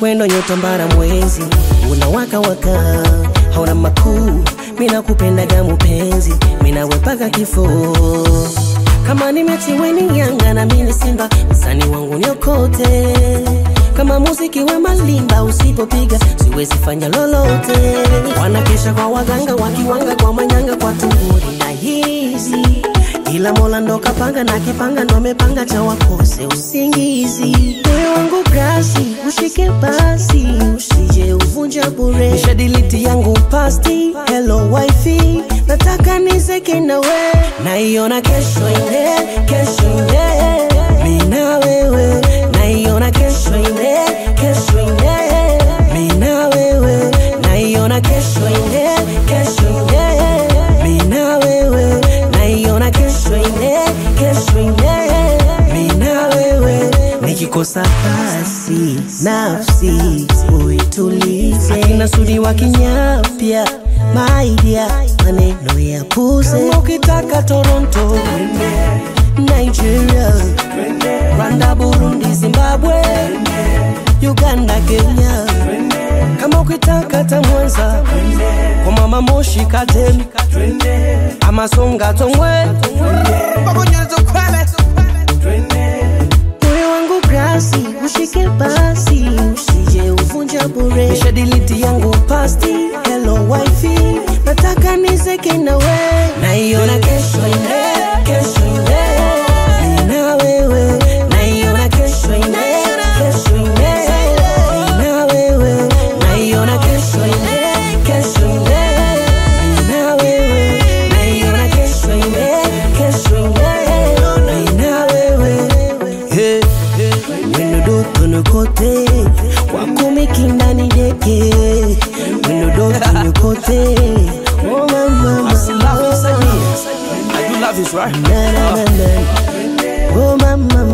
wendo nyota mbara mwezi unawaka waka hauna makuu mina kupendaga mupenzi minawepaka kifo kama ni mechi weni Yanga na mimi Simba, msani wangu niokote. Kama muziki wa malimba usipopiga siwezi fanya lolote. Wanakesha kwa waganga wakiwanga kwa manyanga kwa tunguri na hizi ila Mola ndo kapanga na kipanga ndo amepanga cha wakose usingizi. Moyo wangu grasi ushike basi, usije uvunja bure. Nishadiliti yangu pasti, hello wifi, nataka nizeke nawe, naiona kesho ile, kesho ile, mimi na wewe, naiona kesho ile, kesho ile, mimi na wewe, naiona kesho ile, kesho ile, mimi na wewe, naiona kesho ile, kesho ile, mimi na wewe, nikikosa basi nafsi uitulize, akina sudi wa kinyapya maidia maneno ya puze, ukitaka Toronto Nigeria, Rwanda, Burundi, Zimbabwe, Uganda, Kenya, kama ukitaka ta Mwanza kwa mama Moshi, Katemi ama Songa, Tongwe, moyo wangu grasi ushike basi, usije uvunja bure. Nishadiliti yangu pasti, hello wifi, nataka nizeke nawe, naiona kesho ile, kesho ile, mimi na wewe, naiona kesho ile, kesho ile, mimi na wewe, naiona kesho ile, kesho ile, mimi na wewe, naiona kesho ile, kesho ile, mimi na wewe. Hey, winodoto nukote kwako mikindani deke winodoto nukote oh mama I do love this, right? na na na na oh mama